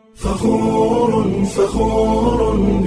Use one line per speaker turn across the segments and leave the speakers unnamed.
فخور فخور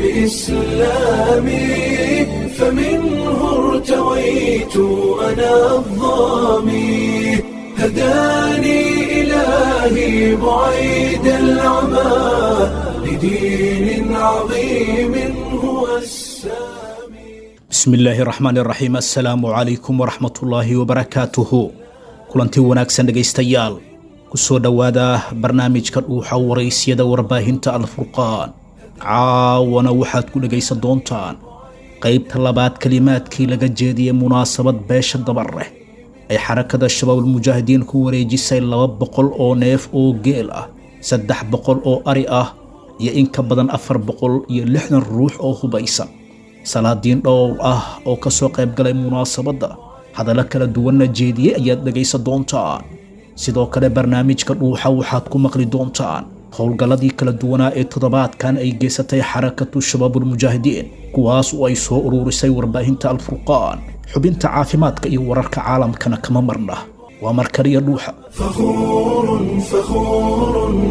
بإسلامي فمنه ارتويت أنا الظامي هداني إلهي بعيد العمى لدين عظيم هو السامي
bismi illaahi raxmaan raxiim assalaamu calaykum waraxmatullaahi wabarakaatuhu kulantii wanaagsan dhegaystayaal ku soo dhowaada barnaamijka dhuuxa waraysyada warbaahinta alfurqaan caawana waxaad ku dhegaysan doontaan qaybta labaad kelimaadkii laga jeediyey munaasabad beesha dabareh ay xarakada shabaabulmujaahidiin ku wareejisay laba boqol oo neef oo geel ah saddex boqol oo ari ah iyo in ka badan afar boqol iyo lixdan ruux oo hubaysan salaadiin dhowr ah oo ka soo qayb galay munaasabadda hadallo kala duwanna jeediyey ayaad dhegaysan doontaan sidoo kale barnaamijka dhuuxa waxaad ku maqli doontaan howlgalladii kala duwanaa ee toddobaadkan ay geysatay xarakatu shabaabulmujaahidiin kuwaas oo ay soo ururisay warbaahinta alfurqaan xubinta caafimaadka iyo wararka caalamkana kama marna waa mar kaliya dhuuxa
فخور فخور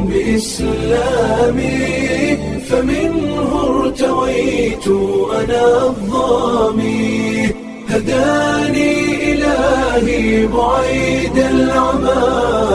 بإسلامي فمنه ارتويت أنا الظامي هداني إلهي بعيد العمى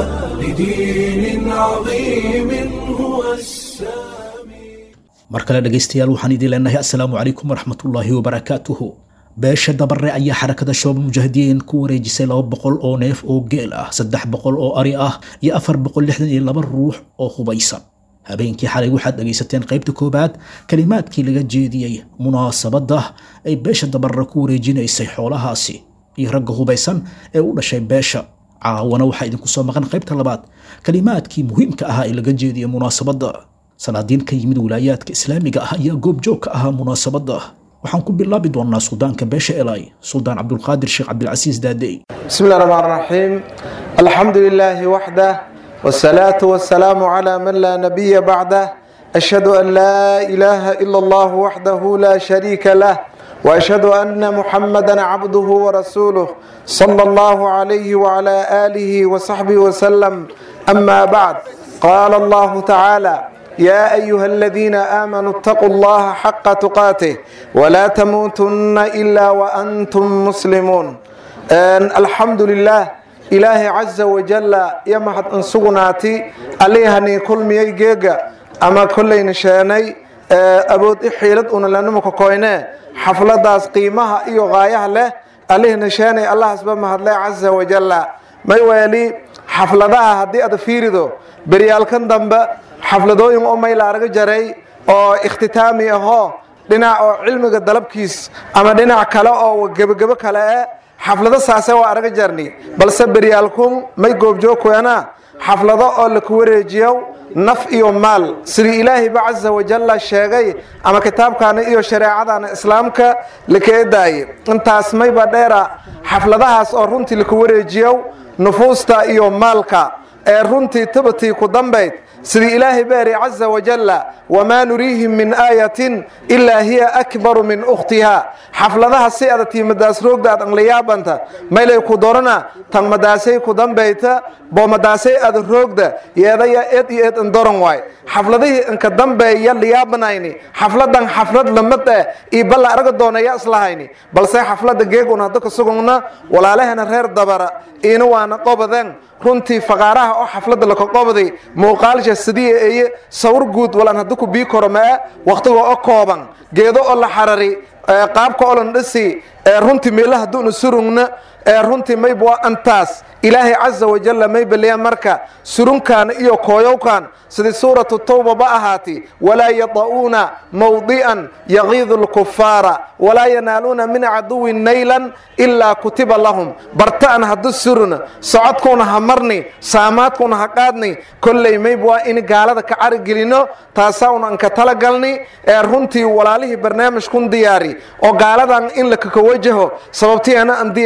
لدين عظيم هو السامي
mar kale dhegaystayaal waxaan idin leenahay assalaamu calaykum waraxmatullaahi wabarakaatuhu beesha dabare ayaa xarakada shabaab mujaahidiin ku wareejisay laba boqol oo neef oo geel ah saddex boqol oo ari ah iyo afar boqol lixdan iyo laba ruux oo hubaysan habeenkii xalay waxaad dhegaysateen qaybta koowaad kelimaadkii laga jeediyey munaasabadda ay beesha dabare ku wareejinaysay xoolahaasi iyo ragga hubaysan ee u dhashay beesha caawana waxaa idinku soo maqan qaybta labaad kelimaadkii muhiimka ahaa ee laga jeediyey munaasabadda salaadiin ka yimid wilaayaadka islaamiga ah ayaa goobjoog ka ahaa munaasabadda waxaan ku bilaabi doonnaa suldaanka beesha elay suldaan cabdulqaadir sheekh cabdilcasiis daadey
بسم الله الرحمن الرحيم الحمد لله وحده والصلاة والسلام على من لا نبي بعده أشهد أن لا إله إلا الله وحده لا شريك له وأشهد أن محمدا عبده ورسوله صلى الله عليه وعلى آله وصحبه وسلم أما بعد قال الله تعالى يا أيها الذين آمنوا اتقوا الله حق تقاته ولا تموتن إلا وأنتم مسلمون الحمد لله إلهي عز وجل يمحد انسقناتي عليهني كل ميي جيجا أما كل نشاني أبود إحيلد أن لنمك كوينة حفلة قيمها إيو غاية له عليه نشاني الله سبحانه الله عز وجل ما يوالي حفلة هدي أدفيردو بريالكن دنبا xafladooyin oo mayla arga jaray oo ikhtitaami ahoo dhinac oo cilmiga dalabkiis ama dhinac kale oo gebagebo kale eh xaflado saase waa arga jarni balse beryaalkun may goobjoogkeena xaflado oo laku wareejiyo naf iyo maal sidii ilaahayba casa wajalla sheegay ama kitaabkaana iyo shareecadana islaamka lakaedaaye intaas mayba dheera xafladahaas oo runtii laku wareejiyo nufuusta iyo maalka ee runtii tabatii ku dambayd sidii ilaahay baari caza wajalla wamaa nuriihim min aayatin ilaa hiya akbaru min ukhtiha xafladaha si ada tiimadaas roogda ad angliyaabanta maylay ku dorana tan madaasay ku dambayta boo madaasay ada roogda yeedaya eed iyo eed indoran waay xafladihii inka dambeeya liyaabanayni xafladan xaflad lamid eh iyo balla araga doonaya islahayni balse xaflada geegun hadda ka sugugna walaalahana reer dabara iina waana qobaden runtii faqaaraha oo xaflada laka qobday muuqaalsha sidii eye sawir guud walaan hadda ku bii koro maa waqtiga oo kooban geedo oo la xarari qaabka oo lan dhisi runtii meelaha hadduuna surugna runtii mayb waa antaas ilaahay caza wajalla may baliya marka surunkan iyo kooyowkan sidii suuratu tawba ba ahaati walaa yada'uuna mawdi'an yagiidu lkufaara walaa yanaaluuna min caduwin naylan ilaa kutiba lahum barta'an haddu suruna socodkuuna ha marni saamaadkuuna ha qaadni kolley mayb waa in gaalada ka carigelino taasaa un anka talagalni ee runtii walaalihii barnaamij kun diyaari oo gaaladan in lakaka wajaho sababtiana an diyaariyan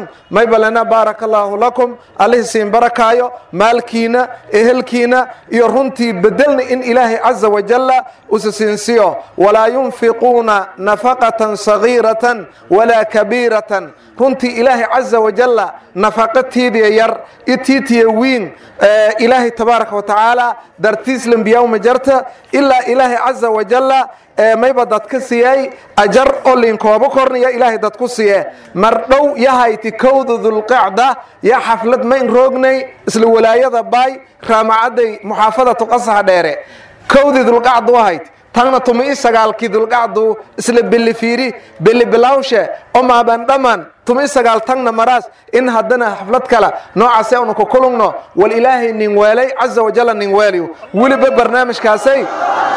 dhammaan may balena baaraka allaahu lakum allihii siin barakaayo maalkiina ehelkiina iyo runtii bedelna in ilaahay caza wajalla usa siinsiyo walaa yunfiquuna nafaqatan sagiiratan walaa kabiiratan runtii ilaahay caza wajalla nafaqatiidiya yar itiitiya wiin ilaahay tabaaraka watacaala dartiis lambiyawma jarta ilaa ilaahay caza wajalla mayba dad ka siiyey ajar oo liinkooba kornaya ilaahay dad ku siiye mar dhow yahayti kowda dulqacda yaa xaflad mayn roognay isla walaayada baay raamacadday muxaafadatu qasaxa dheere kowdii dulqacdu ahayd tagna tumi sagaalkii dulqacdu isla belifiiri belibilawshe oo maaban dhammaan tumi sagaal tagna maraas in haddana xaflad kale noocaase unu ku kulugno wal ilaahay nin weelay caza wajalla nin weeliyo weliba barnaamijkaasay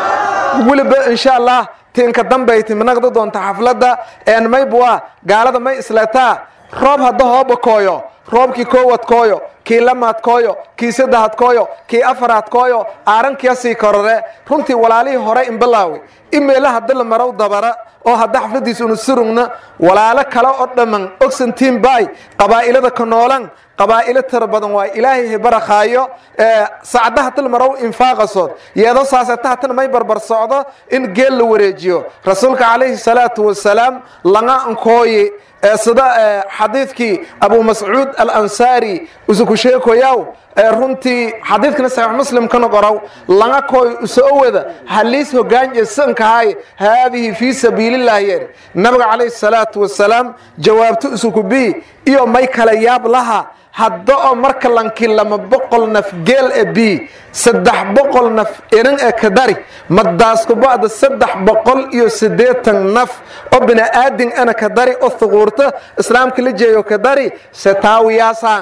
weliba insha allah tiinka dambay timinaqdi doonta xafladda een maybua gaalada may isleetaa roob hadda hooba kooyo roobkii koowad kooyo kii lamaad kooyo kii saddexad kooyo kii afaraad kooyo aarankiya sii korore runtii walaalihii hore inbalaawi imeela hadda la marow dabara oo hadda xafladiisa unu surugna walaalo kale oo dhamman ogsantiin baay qabaa'ilada ka noolan qabaa'ilo tira badan waay ilaahay hibarakaayo sacda hatal marow infaaqasood yeedo saaseta hatana may barbar socdo in geel la wareejiyo rasuulka calayhi salaatu wasalaam langa ankooyi sida xadiidkii abu mascuud alansaari usuku sheekoyaw runtii xadiidkana saxiix muslim kana qorow langa kooy usoowada haliis hogaanje sankahay haadihi fii sabiilillahi yeer nabiga calayhi salaatu wasalaam jawaabto isuku bii iyo may kala yaab laha hadda oo marka lanki lama boqol naf geel e bi saddex boqol naf irin e ka dari madaaskuba'da saddex boqol iyo siddeetan naf oo bini'aadin ana ka dari oo thuquurta islaamka la jeeyo ka dari setaawiyaasaan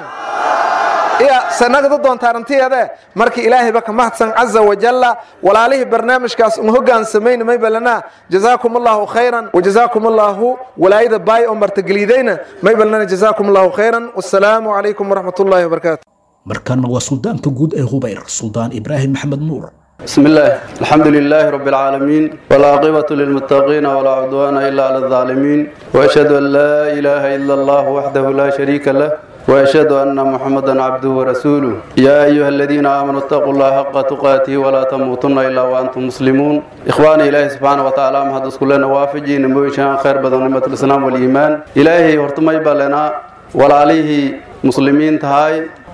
iya sanagda doonta arintiyeede marka ilaahayba ka mahadsan caza wajalla walaalihii barnaamijkaas un hogaansamayna may balana jazaakum allahu khayran wajazaakum allahu walaayada baay oo martageliidayna may balana jazaakum allahu khayran wassalaamu calaykum waraxmat ullahi wabarakaatu
markanna waa suldaanka guud ee hubayr suldaan ibraahim maxamed nuur
بسم الله الحمد لله رب العالمين والعاقبة للمتقين ولا عدوان إلا على الظالمين وأشهد أن لا إله إلا الله وحده لا شريك له وأشهد أن محمدا عبده ورسوله يا أيها الذين آمنوا اتقوا الله حق تقاته ولا تموتن إلا وأنتم مسلمون إخواني إلهي سبحانه وتعالى ما حدث كلنا وافجين مويشان خير بدن نعمة الإسلام والإيمان إلهي هرتمي بلنا ولا عليه مسلمين تهاي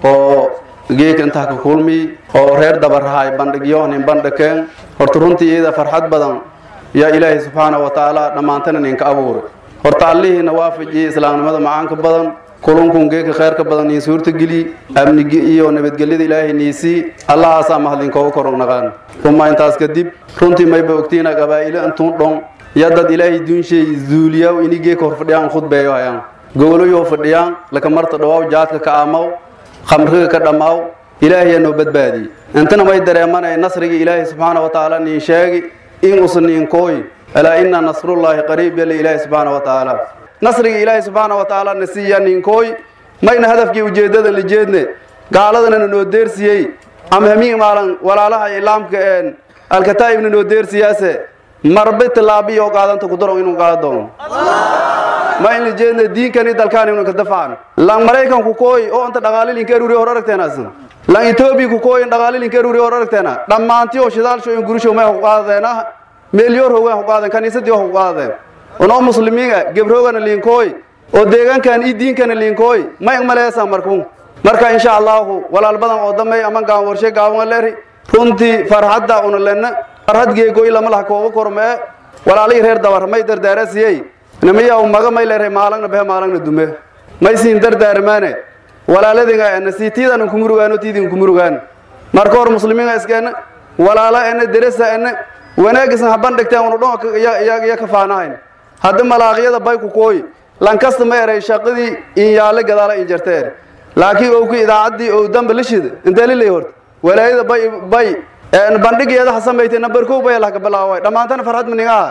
geeka intaa ka kulmi oo reer dabarahay bandhigyohnin bandhakeen horta runtii iyada farxad badan yaa ilaahay subxaana wa tacaala dhammaantana ninka abuuray horta allihiina waafajiye islaamnimada macaanka badan kulunkun geeka kheyrka badan niin suurtageli amnigi iyo nabadgelyada ilaahay niisii allahaasaa mahadinkooga koronaqaan ruma intaas kadib runtii mayba ogtiina qabaa'ilo intuun dhon ya dad ilaahay duunshay zuuliyaw ini geeka hor fadhiyaan khudbeeyo hayaan gowlayo fadhiyaan laka marta dhawaaw jaadka ka aamaw khamriga ka dhammaaw ilaahay noo badbaadiyey intana may dareemanay nasriga ilaahay subxaana wa tacaala niin sheegi in usa niinkooy alaa ina nasrullaahi qariib yala ilaahay subxaana wa tacaala nasriga ilaahay subxaana wa tacaala na siiya niinkooy mayna hadafkii ujeeddada la jeedne gaaladana noo deersiyey ama hamiig maalan walaalaha islaamka een alkataa'ibna noo deersiyaase marba tillaabiyo qaadanta ku daro inuu qaada doono ma in la jeedna diinkani dalkaan inuu ka dafaan lan maraykanku kooy oo inta dhaqaalilinka eruri hor aragteenaas lan etoobiya ku kooy in dhaqaalilinka eruri hor aragteena dhammaantii oo shidaalsho in gurisho may ku qaadeen meelyoor hogeen ku qaadeen kaniisadii ku qaadeen unoo muslimiinga gebroogana liinkooy oo deegaankan iyo diinkana liinkooy may maleesa markuu marka insha allahu walaal badan oo damay ama gaan warshe gaawan leeri runtii farxadda una lenna farxad geegoy lama laha kooba kormee walaalihii reer dabar may dardaarasiyey namayaw maga may leeray maalagna behe maalagna dume may siin dardaarmaane walaaladinga ena sii tiidan kumurugaano tiidin kumurugaan marka hor muslimiinga iskeena walaala ena deresa ena wanaagisan haban dhigteen unu dhon iya ka faanahayn hadda malaaqyada bay ku kooy lankasta ma eray shaqadii in yaale gadaala in jarteer laakiin owki idaacaddii ou damba la shida intee lilay horta walaayada bay bay bandhigeeda ha samaytay nambar kow bay lahka bilaaway dhammaantana farxad miningaha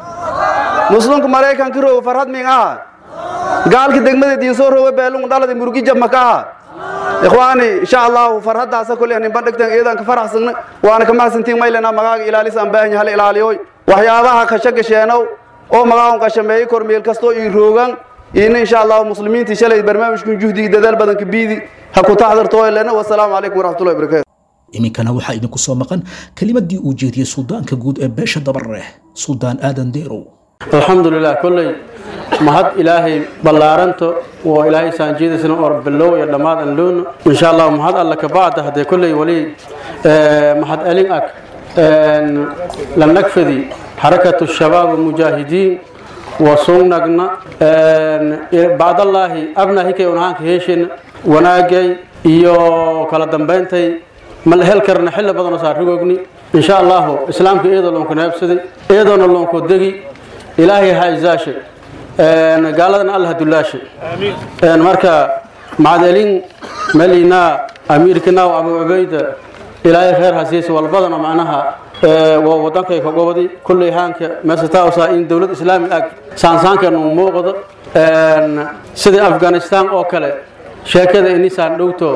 muslimka maraykanka rooga farhad min aha gaalka degmada diinsoo rooga beelung dhalada murugi jabma ka aha ikhwaani insha allahu farhadaasa kole nin bandhigtan iyadan ka faraxsagna waana ka mahadsantiin maylena magaaga ilaalis aan baahan yahay ilaaliyoy waxyaabaha kasha gasheenow oo magaagun qashameeyey kormeel kastoo ii roogan ina insha allahu muslimiintii shalay barnaamijkan juhdigii dadaal badan ka biidi ha ku taxdarto lena wasalaamu calaykum waraxmatullahi wabarakatu
iminkana waxaa idinku soo maqan kelimadii uu jeediyey suldaanka guud ee beesha dabareh suldaan aadan deerow
alxamdu lilah kolley mahad ilaahay ballaaranto oo ilaahay saanjeedisna or bilow iyo dhammaad aan loono insha allahu mahad alla ka bacda haddee kolley wali mahad celin ag la nagfadi xarakatu shabaab mujaahidiin wasugnagna bacdallaahi abnahikay unahaanka heeshena wanaagay iyo kala dambayntay ma la hel karna xilli badanoo saarrigoogni insha allahu islaamka iyadoo loonku neebsaday iyadoona loonku degi ilaahay ha izaashe gaaladana allah dullaashe marka macdelin melinaa amiirkanaaw abu cubayda ilaahay khayr hasiis walbadana macnaha waa wadankay ka gobodi kulley haanka meesatausaa in dowlad islaami ag saansaankeenu muuqdo sidii afghanistan oo kale sheekada inisaan dhowto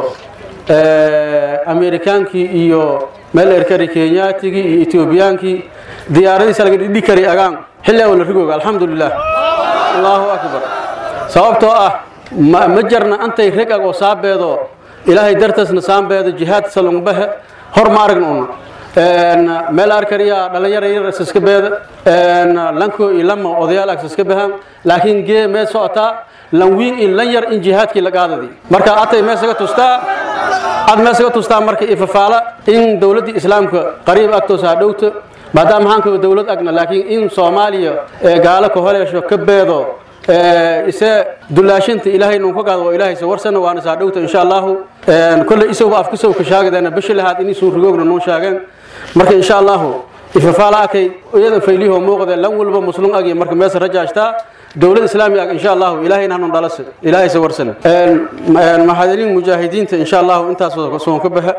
amerikaankii iyo meel erkari kenyaatigii iyo etoobiyaankii diyaaradiisa laga dhidhi kari agaan xilli awla rigooga alxamdulilah allahu akbar sababtoo ah ma jarna antay reg ag oo saabeedo ilaahay dartaasna saambeedo jihaad salungbahe hor ma aragna una meel arkariya dhalinyara yar iska beeda lanko iyo lama odayaal ag iska bahan laakiin gee mee socotaa lan wiin iyo lan yar in jihaadkii la qaadadi marka atay meesaga tustaa ad meesaga tustaa marka ifafaala in dowladdii islaamka qariib agtoosa ha dhowto maadaama haanka dowlad agna laakiin in soomaaliya ee gaalo ka holeesho ka beedo ise dulaashinta ilaahay nuu ka qaado waa ilaahay warsana waana saa dhowta insha allahu kolle isagba afkasow ka shaagadeena bishi lahaad in isuu rigoogna nuu shaageen marka insha allahu ifafaala akay iyada fayliho muuqde lan walba muslum agi marka meesa rajaashtaa dowlad islaami ag insha allahu ilaahayna hanun dhalase ilaahayse warsana maxaadiliin mujaahidiinta insha allahu intaas soon ka baxa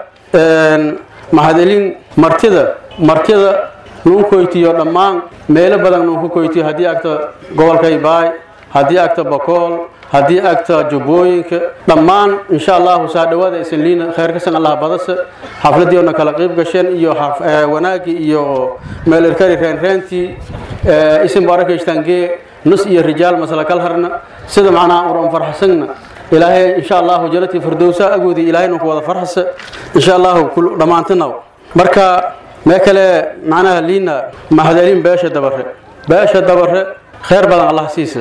maxaadiliin martida martida nuun koytiyo dhammaan meelo badan nuun ku koytiyo haddii agta gobolkay baay haddii agta bakool haddii agta jubbooyinka dhammaan insha allahu saa dhawaada isliina khayr kasan allah badase xafladiiona kala qayb gasheen iyo wanaagii iyo meel erkari reenreentii isin barakaystaangee nus iyo rijaal masala kal harna sida macnaha uran farxasagna ilaahay insha allahu janatii firdowsa agoodii ilaahayna ku wada farxasa insha allahu dhammaantinaw marka mee kale macnaha liina mahadeliin beesha dabare beesha dabare khayr badan allah siisa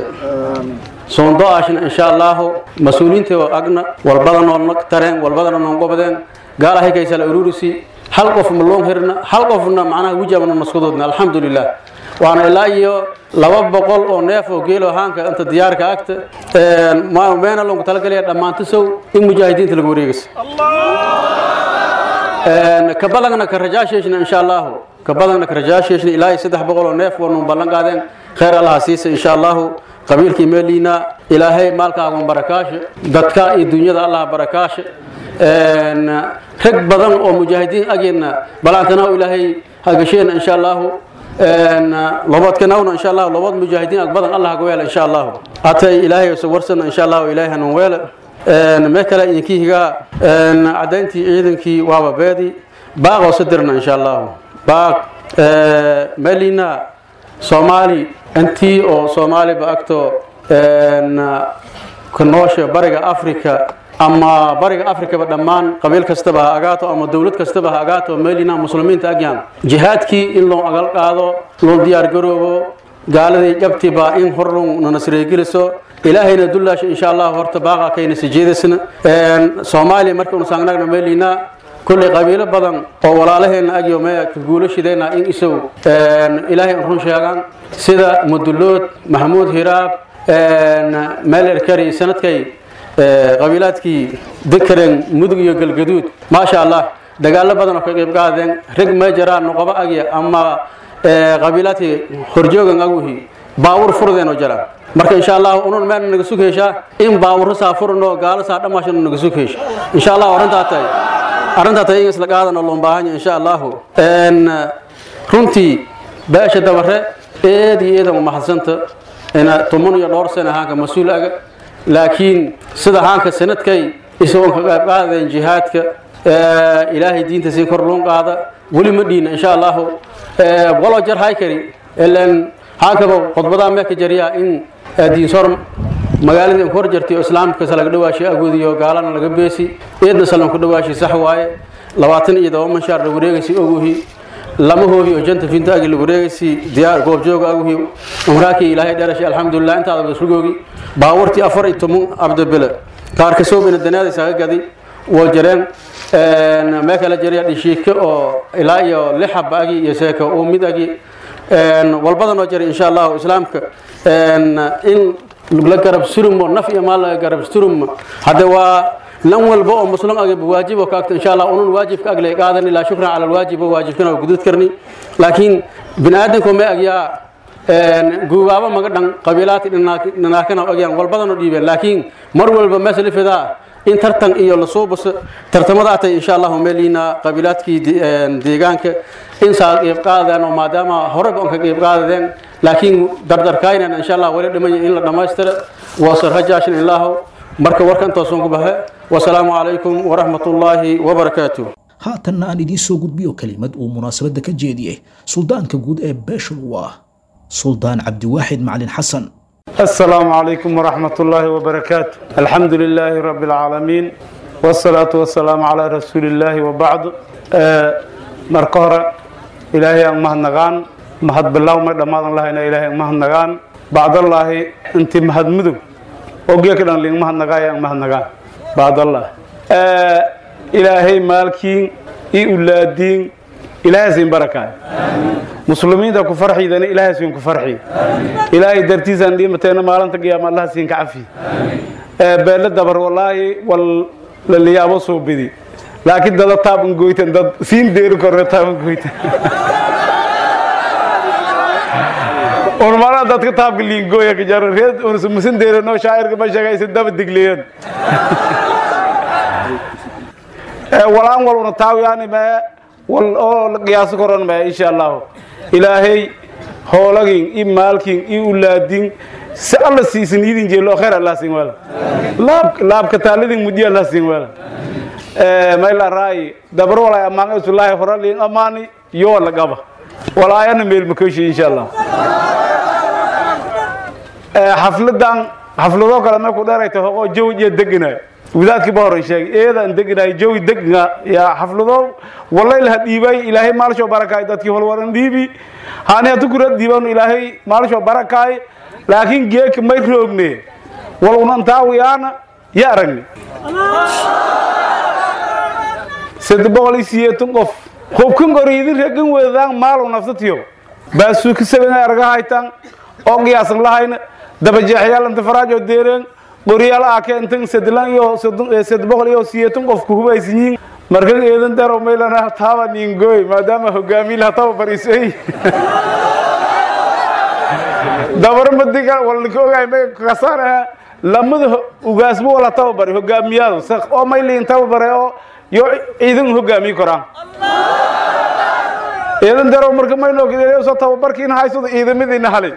soondo aashna insha allahu mas-uuliyiinta agna walbadanoo nag tareen walbadana noon gobadeen gaalahay kaysala ururisi hal qof ma loon hirna hal qofna macnaha wijabna maskudoodna alxamdulilah waana ilaa iyo laba boqol oo neef oo geelo haanka inta diyaarka agta meena loonku talagalaya dhammaantisow in mujaahidiinta lagu wareegaysa kabadagna ka rajaasheeshna insha allahu kabadagna ka rajaasheeshna ilaa iyo saddex boqol oo neef waanu ballan qaadeen khayr allaha siisa insha allahu qabiilkii meeliina ilaahay maalkaagun barakaashe dadka iyo dunyada allah barakaashe rag badan oo mujaahidiin ageenna balaantana ilaahay hagasheena insha allahu lobadkanawna insha allahu lobad mujaahidiin ag badan allah haga weela insha allahu atay ilaahay warsana insha allahu ilaahay hanun weela mee kale idinkii higaa cadayntii ciidankii waaba beedi baaqoo sadirna insha allahu baaq melina soomaali intii oo soomaaliba agto kanoosha bariga africa ama bariga africaba dhammaan qabiil kastaba ha agaato ama dowlad kastaba ha agaato melina muslimiinta agyan jihaadkii in loo agal qaado loo diyaar garoobo gaaladii jabtiba in hor lona nasreegeliso ilaahayna dullaasha insha allahu horta baaqa kayna sijeedasna soomaaliya marka unu saagnagna melina kulley qabiilo badan oo walaalaheenna agyo mee ka guulashideena in isaw ilaahay run sheegaan sida mudulood maxamuud hiraab meel erkari sanadkay qabiilaadkii dekareen mudug iyo galgaduud maasha allah dagaalo badan oo ka qayb qaadeen rag mee jaraan noqobo agya ama qabiilaadkii horjoogan aguhi baawur furdeen oo jaraan marka insha allah unun meel naga sug heshaa in baawurro saa furno gaalo saa dhammaashan naga sug hesha insha allah arrintaa tahay arrintaa tahay in isla qaadan oo loon baahan yahay insha allahu runtii beesha dabare eed iyo eedan umahadsanta ina tuman iyo dhowr sana haanka mas-uul aga laakiin sida haanka sanadkay isagoon ka qayb qaadeen jihaadka ilaahay diinta si kor loon qaada weli ma dhiina insha allahu walo jar hay kari ilan haankaba khudbadaa meeka jariyaa in diinsoor magaaladii kor jartay oo islaamkasa laga dhawaashay agoodiyo gaalana laga beesi eedna salan ku dhawaashay sax waaye labaatan iyo toban manshaar lagu wareegaysi oguhi lama hoohi oo janta finta agi lagu wareegaysi diyaar goobjooga aguhi umraakii ilaahay dheerashay alxamdulilah intaada basrugoogi baawartii afar iyo toban abdabele kaarka soobina danaada saga gadi waa jareen mee kala jaraya dhishiike oo ilaa iyo lix haba agi iyo seeka uu mid agi walbada noo jaray insha allahu islaamka in la garab surumo naf iyo maal laga garab surumo hadde waa lan walba oo muslim ag waajibo kaagto insha allah unun waajibka ag lay qaadan ilaa shukran cala alwaajib waajibkana waa gudud karni laakiin bini aadanko me agyaa guubaabo maga dhan qabiilaadka dhinaakana agyaan walbadano dhiibeen laakiin mar walba meslifidaa in tartan iyo lasoo baso tartamada atay insha allahu meeliina qabiilaadkii deegaanka in saa qeyb qaadadeen oo maadaama horeba on ka qeyb qaadadeen laakiin dardarkaynan insha allah wali dhimanya in la dhammaystira waase rajaashin ilaahu marka warka intaasoon ku baxe wasalaamu calaykum waraxmat ullaahi wabarakaatuh
haatanna aan idiin soo gudbiyo kelimad uu munaasabadda ka jeediyey suldaanka guud ee beeshan u ah suldaan cabdiwaaxid macalin xasan
السلام عليكم ورحمة الله وبركاته الحمد لله رب العالمين والصلاة والسلام على رسول الله وبعد مركورة إلهي أن مهد نغان مهد بالله ومهد لماذا الله إن إلهي أن مهد نغان بعد الله أنت مهد مدو وقيا كده لين مهد نغايا أن مهد نغان بعد الله إلهي مالكين إي أولادين إلهي سين بركة muslimiinta ku farxiidana ilaahay siin ku farxi ilaahay dartiisaan dhiimateena maalinta qiyaama allah siin ka cafi beele dabar wallaahi wal laliyaabo soo bidi laakiin dada taaban goytan dad siin deeri korne taaban goytan urmana dadka taabka liingooya ka jaro reed unsa musin deerano shaacirka ma sheegaysa daba digleyan walaan wal una taawiyaani mee wal oo la qiyaaso koran mee insha allahu ilaahay hoolagin i maalkin i ulaadin si alla siisin idin jeelo khair allah siin wala laab laab ka taalidin mudi allah siin wala ee mayla raay dabar wala amaan isulaahi horalin amaani yo la gaba wala ayana meel makoshi insha allah ee xafladan xaflado kale ma ku dheerayto hoqo jawj deganay wadaadkii baa horay sheegay eedan deganay jawi degna yaa xaflado wallahi la dhiibay ilaahay maalsho barakaay dadkii holwaran dhiibi haani hadu kura dhiiban ilaahay maalsho barakaay laakiin geek may roogne wal unan taawiyana ya aragni sad boqol iyo sideetan qof hubkan goriidin regan weedaan maalo naftatiyo baasuu ka sabana arga haytan oo qiyaasan lahayna dabajeexyaal inta faraajo deereen qoryaal aa keentan sadlan iyo sad boqol iyo sideetan qof ku hubaysan yihiin marka eedan daro maylana taaba ningoy maadaama hogaamiye la taba barisay dabar madiga wal ka ogaay ma kasana lamada ugaasbo wala taba bari hogaamiyadu sax oo maylin taba bare oo yo ciidan hogaamiye koraan eedan daro marka maynoo kideeyo soo tababarkiina haysado ciidamadiina halay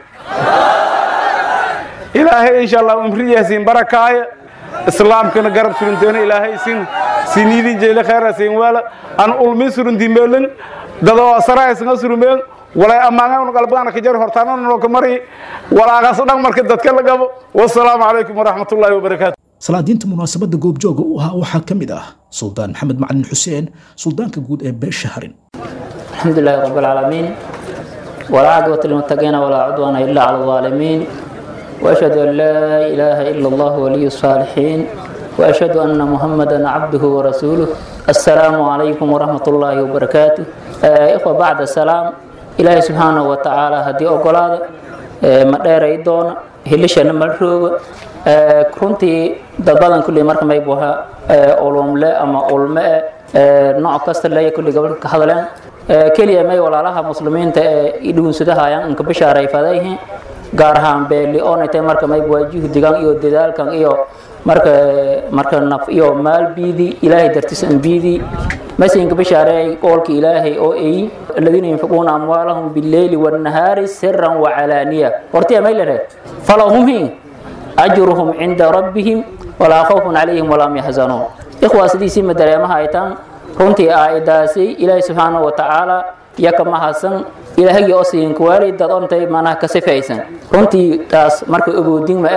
ilaahay insha allah umriyaasiin barakaaya islaamkana garab surinteena ilaahay sin sinidin jeele khayra sin wala an ulmi surunti meelin dadoo saraaysan surumeen walay amaanga un qalbana ka jar hortaana noo ka mari walaagas dhan marka dadka la gabo wassalaamu calaykum waraxmatullaahi wabarakaatu
salaadiinta munaasabadda goobjooga u ahaa waxaa ka mid ah suldaan maxamed macalin xuseen suldaanka guud ee beesha harin
الحمد لله رب العالمين ولا عقبة للمتقين ولا عدوان إلا على الظالمين وأشهد أن لا إله إلا الله ولي الصالحين وأشهد أن محمدا عبده ورسوله السلام عليكم ورحمة الله وبركاته آه إخوة بعد السلام إلهي سبحانه وتعالى هدي أقلاد آه مدير إيدون هلشان ملروغ آه كنتي دبادان كل مركم يبوها أولوم لا أما أولماء نوع كاستر لا يكل قبل كهذلان keliya may walaalaha muslimiinta ee idhuunsadahayan inka bishaaray fadayhi gaar ahaan beeli oonaytay marka may juhdigan iyo dadaalkan iyo marka marka naf iyo maal biidi ilaahay dartisan biidi masinka bishaaray qowlka ilaahay oo ay alladina yunfiquuna amwaalahum bileyli wannahaari siran wacalaaniya hortiya may lehe falahum hi ajruhum cinda rabbihim walaa khawfun calayhim walaam yaxzanuun ikhwaa sidiisii ma dareemaha ay taan runtii aayadaasi ilaahay subxaana wa tacaala iyo ka mahadsan ilaahagii oo siin kuwaali dad ontay manaha ka sifaysan runtii taas marka ogoodin ma eh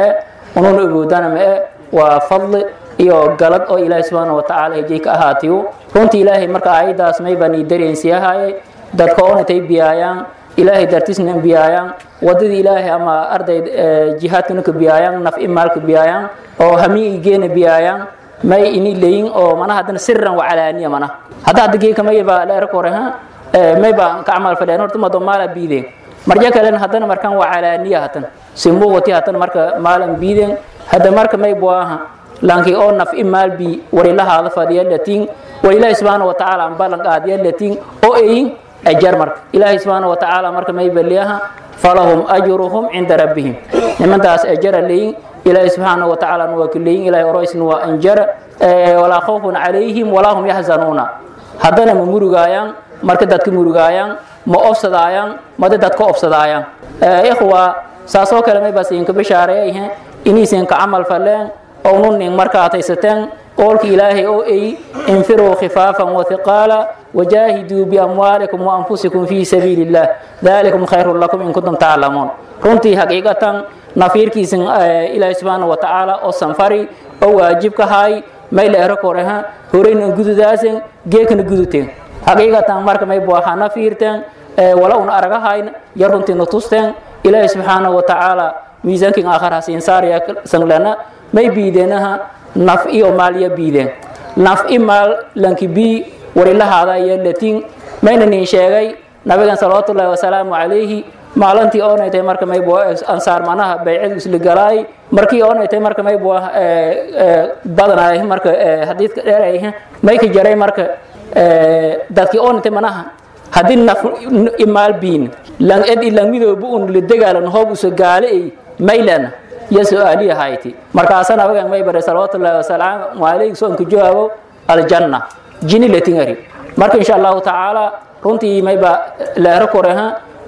ununa ogoodana ma e waa fadli iyo galad oo ilaahay subxaana wa tacaala hejay ka ahaatiyo runtii ilaahay marka ayadaas may baan ii dareensiyahaye dadka oonatay biyaayaan ilaahay dartisna biyaayaan wadadii ilaahay ama arday jihaadkana ka biyaayaan naf imaalka biyaayaan oo hami geena biyaayaan may ini leyin oo mana haddana sirran wa calaaniya mana hadda hadda geeka mayba dheer kore ha may ba ka camal fadheen horta mado maala biideen marja kalena haddana markan waa calaaniya hatan si muuqati hatan marka maalan biideen hadda marka may buaha lankii oo naf imaal bi warilahaada fadhiya latiin war ilaahi subxaana wa tacaala aan ballan qaadiya latiin oo eyin ajar marka ilaahi subxaana wa tacaala marka may baliyaha falahum ajruhum cinda rabbihim nimantaas ajara leyin ilaahi subxaana wa tacaala waa ka leyin ilahi oroysna waa anjara walaa khawfun calayhim walaa hum yaxzanuuna haddana ma murugaayaan marka dadka murugaayaan ma ofsadaayaan made dadka ofsadaayaan ikhwa saasoo kale may bas idinka bishaareeyayhe inaysan ka camal faleen ownunin markaad haysateen qowlka ilaahay oo ay infiruu khifaafan wathiqaala wajaahiduu biamwaalikum waanfusikum fii sabiili illah dalikum khayrun lakum in kuntum taclamuun runtii xaqiiqatan nafiirkiisan ilaahay subxaana wa tacaala oo sanfari oo waajib ka haay may la ero koreha horeyna gududaasen geekana guduteen xaqiiqatan marka may buaxana fiirteen wala una aragahayn yar runtiina tusteen ilaahay subxaana wa tacaala miisaankin aakhar hasiin saaraya sanglana may biideenaha naf iyo maalya biideen naf i maal lanki bii warilahaada iyo latiin mayna nin sheegay nabigan salawaatullaahi wasalaamu calayhi maalintii oonay tahay marka may bua ansaar manaha baycadu isla galaay markii oonay tahay marka may bua badanaay marka xadiidka dheeray may ka jaray marka dadkii oonay tahay manaha haddii naf imaal biin lang ed ilang midooba un la degaalan hoob uso gaale ay maylana iyo su-aaliya hayti markaasana abagan may bare salawaatullaahi wasalaamu calayhi soonka jawaabo aljanna jini latingari marka insha allahu tacaala runtii mayba leero koreha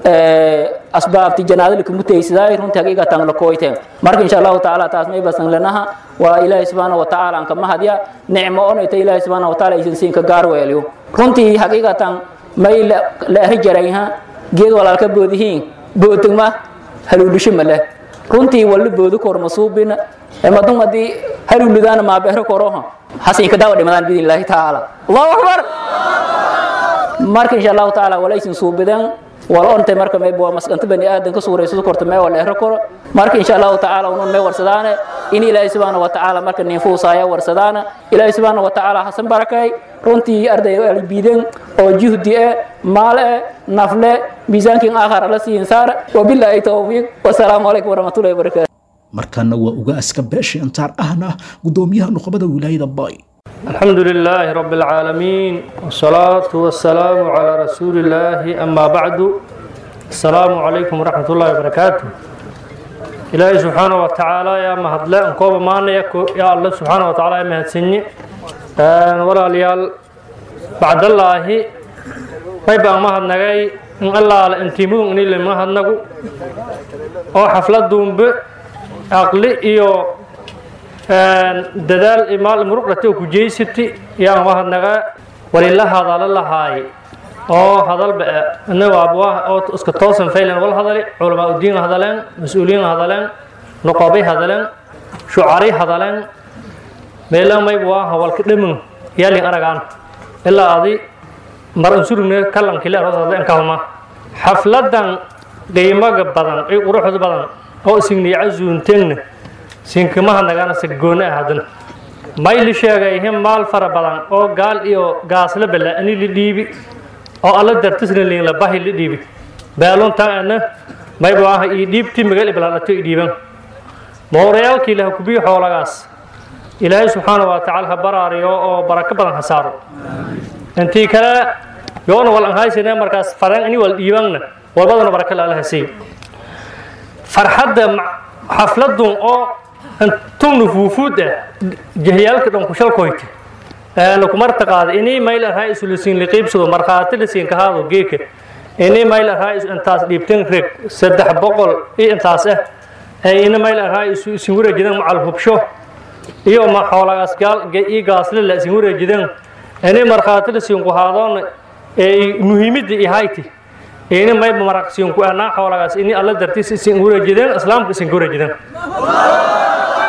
asbaabti janaadada kamutaysidaay runtii haqiiqatan la kooyteen marka insha allahu tacaala taas mayba sanglanaha waa ilaahi subxaana wa tacaala aan kama hadya nicmo onayta ilaahi subxaana wa tacaala aysan siin ka gaar weeliyo runtii haqiiqatan may leero jarayha geed walaalka boodihiin bootagma haluulisho ma leh runtii walla boodi kor masuubina madum haddii haluulidaana maabeero koroha hasinka daawa dhimadaan biidn illaahi tacaala allahu akbar marka insha allahu tacaala walaysin suubideen wala ontay marka may waa maskanta bani aadan ka suurayso korta may wala ehro koro marka insha allahu tacaala unun may warsadaane in ilaahi subxaana wa tacaala marka ninfuusaaya warsadaana ilaahi subxaana wa tacaala hasan barakay runtii arday albiiden oo juhdi e maale e nafle miisaankin aakhar ala siin saar wabilaahi towfiiq wasalaamu calaykum waraxmatullahi wabarakaatu
markaana waa uga aska beesha intaar ahna gudoomiyaha nuqbada wilaayada bay
الحمد لله رب العالمين والصلاة والسلام على رسول الله أما بعد السلام عليكم ورحمة الله وبركاته إلهي سبحانه وتعالى يا مهدلا انكوب مانا يا الله سبحانه وتعالى يا مهدسني ولا ليال بعد الله ما يبقى مهد نغاي إن الله انتمون إني لما مهد نغو أو حفلة دوم عقلي إيو dadaal maal muruqrate ku jeysati yaan mahadnaga walila hadala lahaay oo hadalba inagu abwaa oo iska toosan faylan wal hadali culamaa udiin hadaleen mas-uuliyiin hadaleen nuqabay hadaleen shucaray hadaleen meelaan mayb waa hawalka dhamin yaalin aragaan ilaa adi mar ansurugna kalankile hoos hadleen kahuma xafladan qiimaga badan ee quruxda badan oo isigniyaca zuuntengna sinkimaha nagana sagoone ah haddana may li sheegayhin maal fara badan oo gaal iyo gaasla bela ani li dhiibi oo alla dartisna liinla bahi li dhiibi beeluntan ana may baaha ii dhiibti magal iblaadhato i dhiiban moorayaalkii laha kubiyo xoolagaas ilaahay subxaana wa tacaala ha baraariyo oo barako badan ha saaro intii kale yoona wal anhaysine markaas faran ini wal dhiibanna walbadana baraka la alla hasiiyo farxadda xafladun oo tugnu fuufuud ah jahyaalka dhan kushalkoyta lakumarta qaada inii mayl arhaa isu lasiin liqiibsado markhaati lasiin kahaado geeka inii mayl arhaa isu intaas dhiibtin reg saddex boqol iyo intaas ah ina mayl arhaa isu isin wareejidan macal hubsho iyo ma xoolagaas gaal iyo gaasle la isin wareejidan inii markhaati lasiin kuhaadoona muhiimidda ihayti ini mayba maraqsiin ku anaa xoolagaas ini alla dartiis isin wareejideen islaamka isin wareejideen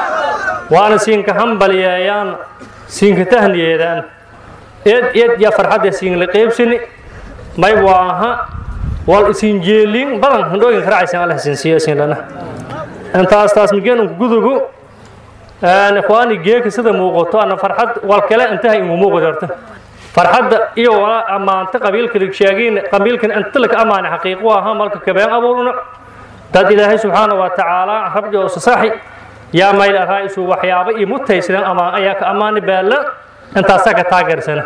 waana siinka hambaliyeeyaan siinka tahniyeedaan eed eed ya farxadda siinla qeybsini may waaha wal isin jeelin badan handhooyinka raacaysan allah siinsiiyo siinlana intaas taas migeenunku gudugu ikhwaani geeka sida muuqato ana farxad wal kale intaha imu muuqadarta farxadda iyo wala ammaanta qabiilka sheegiin qabiilkan inta laka amaana xaqiiqo ahaa malka kabeen abuurna dad ilaahay subxaana wa tacaala rabbi oo sasaxi yaa mayl ahaa isu waxyaabo iyo mutaysidan amaan ayaa ka ammaani baalla intaasaa ka taageersana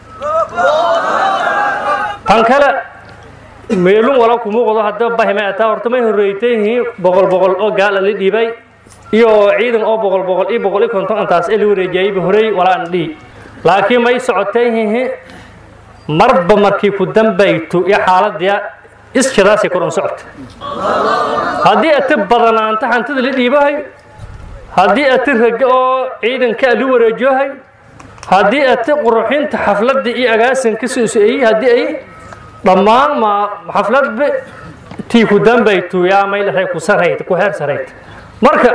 tan kale meelun wala ku muuqdo haddaba bahima ataa horta may horreeytay boqol boqol oo gaala la dhiibay iyo ciidan oo boqol boqol iyo boqol iyo konton intaas ee la wareejiyayba horey walaan dhihi laakiin may socotay hihi marba markii ku dambayto iyo xaaladiya isjadaasay kor un socota haddii ati badanaanta hantida la dhiibahay haddii ati raga oo ciidanka la wareejohay haddii ati quruxinta xafladda iyo agaasinka sosayey haddii ay dhammaan ma xafladba tii ku dambayto yaa may dhahay ku sarayt ku heer sarayt marka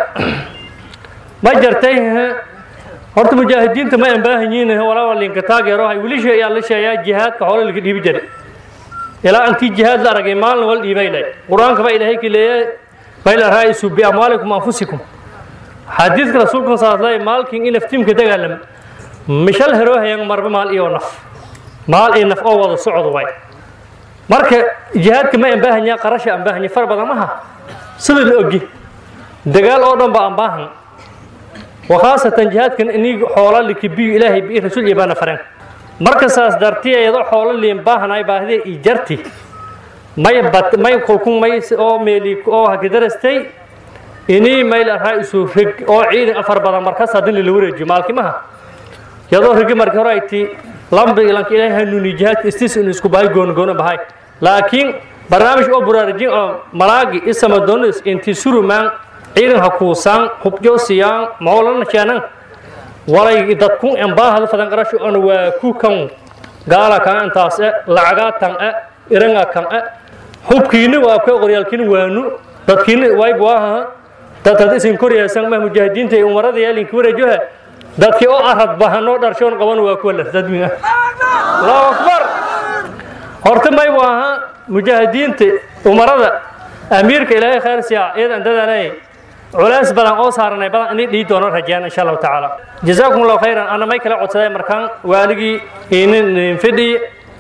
ma jartay horta mujaahidiinta ma aan baahan yihiin walaa linka taageero hay wilisha ayaa la sheeyaa jihaadka xoolo laga dhiibi jiray ilaa antii jihaad la aragay maalin wal dhiibay leh qur-aanka baa ilaahay ka leeyahay bayla raa'isu bi amwaalikum anfusikum xadiidka rasuulkan saaslay maalkin in naftiimka dagaalam mishal heroohayan marba maal iyo naf maal iyo naf oo wada socdo waay marka jihaadka ma aan baahan yahay qarasha aan baahan yahay far badan maha sida la ogi dagaal oo dhan ba aan baahan wakhaasatan jihaadkan inii xoola likibiyu ilaahay bi rasuul iyo baana fareen marka saas dartii iyadoo xoolo liin baahanay baahidee i jarti may bat may kulkun may oo meeli oo hakidarastay inii mayl ahaa isu reg oo ciidan afar badan markaas haddin lala wareejiyo maalkimaha yadoo regi markii hore ay ti lamba ilanka ilaahay hanuuni jihaadka istiis in isku baahi goon goona bahay laakiin barnaamij oo buraarajin oo malaagi isama doonis inti surumaan ciidan ha kuusaan hubjo siyaan mawlana shaanan walay dadkun embaahada fadan qarasho an waa ku kan gaala kan intaas e lacagaa tan e iranga kan e hubkiina waa ka qoryaalkiina waanu dadkiina wayb waaha dad had isin koryaysan mah mujaahidiinta ee umarada yaalinka wareejoha dadkii oo arad bahanoo dharshoon qaban waa kuwa lasdadmi ah allahu akbar horta may waaha mujaahidiinta umarada amiirka ilaahay khayr siya iyadan dadaalay culays badan oo saaranay badan inay dhihi doono rajaan insha allahu tacaala jazaakum allahu khayran ana may kala codsaday markaan waaligii inin fidhi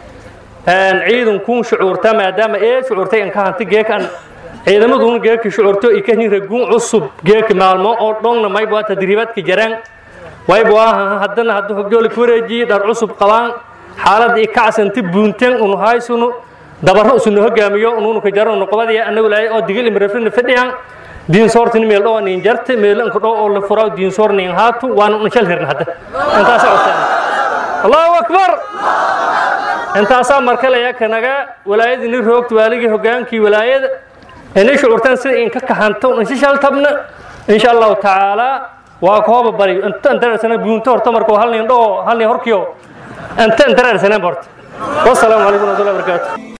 ciidan kun shucuurta maadaama ee shucuurtay in ka hanti geekan ciidamaduna geeka shucuurto iyo kahnin raguun cusub geeka maalmo oo dhongna may waa tadriibaadka jaraan wayb waaha haddana hadda hogjooli ku wareejiye dhar cusub qabaan xaaladda i kacsanti buunteen unu haysunu dabarro isunu hogaamiyo ununu ka jaro nuqobadiya anagu laay oo digil imrafrina fidhiyan diinsoortin meel dhoo nin jarte meel inka dhoo oo la furaa diinsoor nin haatu waan nashal hirna hadda intaasa codsan allahu akbar intaasaa markalaya kanaga walaayadii nin roogta waaligii hogaankii walaayada inay shucuurtaan sida inka kahanto inshishal tabna insha allahu tacaala waa kooba bari inta intareersana buunto horta markuu hal nin dhoo hal nin horkiyo inta intareersaneen horta wasalaamu calaykum warahmatullahi wabarakaatu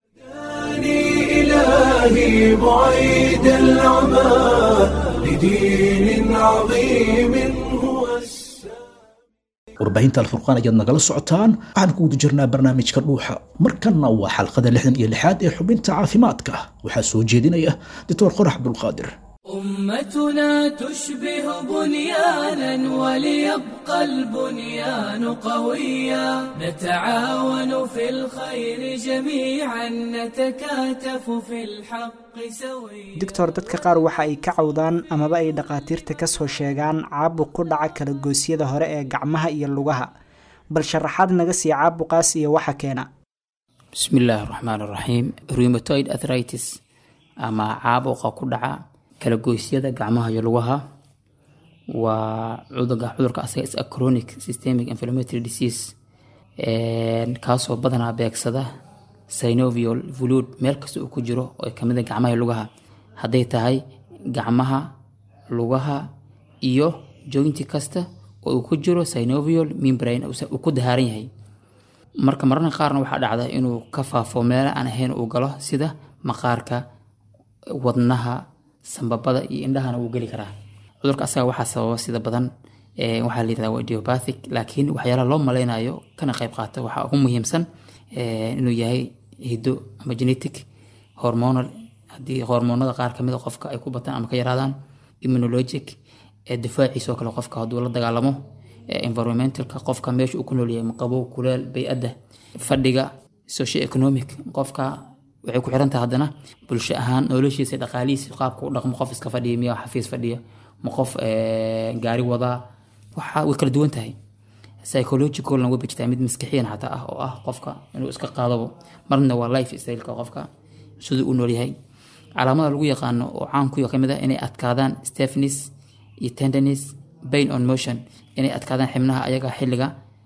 إلهي بعيد العمى لدين عظيم هو
warbaahinta alfurqaan ayaad nagala socotaan waxaan ku guda jirnaa barnaamijka dhuuxa markanna waa xalqada lixdan iyo lixaad ee xubinta caafimaadka waxaa soo jeedinaya doctor qorax abdulqaadir
أمتنا تشبه بنيانا وليبقى البنيان قويا نتعاون في الخير جميعا نتكاتف في الحق سويا
doctor dadka qaar waxa ay ka cawdaan amaba ay dhakhaatiirta ka soo sheegaan caabuq ku dhaca kala goosyada hore ee gacmaha iyo lugaha bal sharaxaad naga sii caabuqaas iyo waxa keena
بسم الله الرحمن الرحيم rheumatoid arthritis ama caabuqa ku dhaca kala goysyada gacmaha iyo lugaha waa cudurka cudurka asaga is a chronic systemic inflammatory disease een, kaasoo badanaa beegsada synovial fluid meel kasta uu ku jiro oo kamid a gacmaha iyo lugaha hadday tahay gacmaha lugaha iyo jointi kasta oo uu ku jiro synovial membrane uu ku dahaaran yahay marka mararka qaarna waxaa dhacda inuu ka faafo meelo aan ahayn uu galo sida maqaarka wadnaha sambabada iyo indhahana wuu geli karaa cudurka asaga waxaa sababa sida badan
ee, waxaa la yidhahdaa waa idiopathic laakiin waxyaalaha loo maleynayo kana qayb qaata waxaa ugu muhiimsan ee, inuu yahay hiddo ama genetic hormonal haddii hormoonada qaar kamid a qofka ay ku bataan ama ka yaraadaan immunologic ee difaaciisa oo kale qofka hadduu la dagaalamo ee, environmentalka qofka meesha uu ku nool yahay qabow kuleel bay-adda fadhiga socio economic qofka waxay ku xiran tahay haddana bulsho ahaan noloshiisa dhaqaalihiisa qaabka u dhaqmo qof iska fadhiya miya xafiis fadhiya ma qof ee, gaari wadaa waxa way kala duwan tahay psychologicalna way jirtaa mid maskixiyan xataa ah oo ah qofka inuu iska qaadabo marna waa life styleka qofka siduu u nool yahay calaamada lagu yaqaano oo caanku kamid ah inay adkaadaan stiffness iyo tenderness pain on motion inay adkaadaan xibnaha ayaga xilliga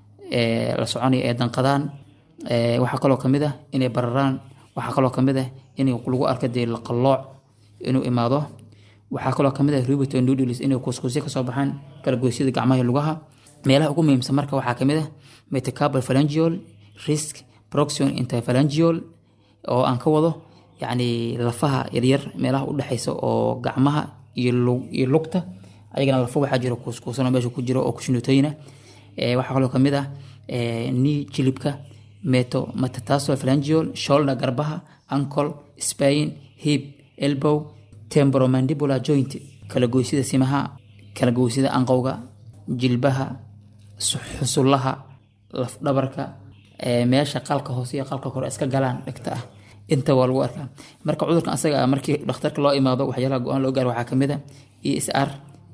ee, la soconaya ee danqadaan Ee, waxaa kaloo kamid ah inay bararaan waxaa kaloo kamid ah in lagu arko dee laqalooc inuu imaado waxaa kaloo kamid ah rubito noodles inay kuskusyo kasoo baxaan kalagoysyada gacmaha iyo lugaha meelaha ugu muhiimsan marka waxaa kamid ah metacarpal phalangeal risk proxion interphalangeal oo aan ka wado yacni lafaha yaryar meelaha udhexeysa oo gacmaha iyo lug- iyo lugta ayagana lafa waxaa jiro kuuskuusan oo meesha ku jiro oo kushinutayna Ee, waxaa kaloo kamid ah ee, knee jilibka meto metatarsal phalangeal shoulder garbaha ankle spine hip elbow temporomandibular joint kala goysida simaha kala goysida anqowga jilbaha su- xusullaha lafdhabarka ee, meesha qalka hoose iyo qalka kore iska galaan dhegta ah inta waa lagu arkaa marka cudurkan asaga ah markii dhakhtarka loo imaado waxyaalaha go-aan loo gaaro waxaa kamid a esr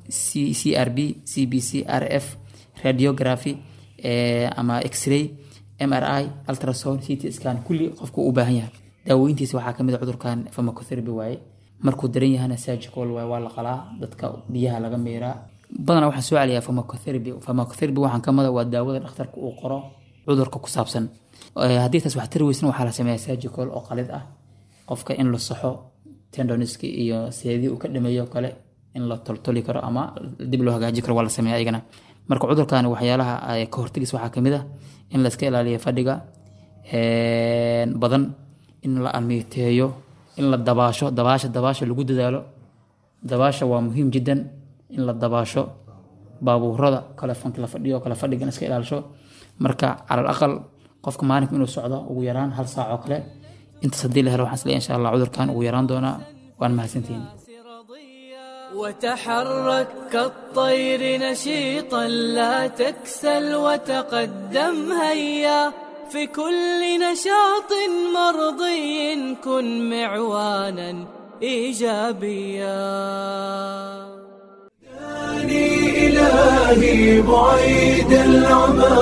C- crb cbc rf radiography ee, ama x-ray mri ultrasound ct scan kulli qofku u baahan yahay daaweyntiisa waxaa kamid a cudurkan pharmacotherapy waaye markuu daran yahana surgical waaye waa la qalaa dadka biyaha laga miiraa badanaa waxaan soo celiyaa pharmacotherapy pharmacotherapy waxaan ka mada waa daawada dhakhtarka uu qoro cudurka ku saabsan Ee, haddii taas wax tari weysna waxaa la sameeyaa surgical oo qalid ah qofka in la saxo tendoniski iyo seedii uu ka dhameeyo oo kale in la toltoli karo ama dib loo hagaaji karo waa la sameeyaa iyagana marka cudurkan waxyaalaha ay ka hortagiisa waxaa kamid ah in la iska ilaaliyo fadhiga een, badan in la amiiteeyo in la dabaasho dabaasha dabaasha lagu dadaalo dabaasha waa muhiim jiddan in la dabaasho baabuurada kale fanka la fadhiyo kale fadhiga in iska ilaalisho marka cala aqal qofka maalinka inuu socdo ugu yaraan hal saac oo kale intaas haddii la helo waxaan isleeyahay insha allah cudurkan ugu yaraan doonaa waan mahadsantihiin
وتحرك كالطير نشيطا لا تكسل وتقدم هيا في كل نشاط مرضي كن معوانا ايجابيا
إلهي بعيد العمى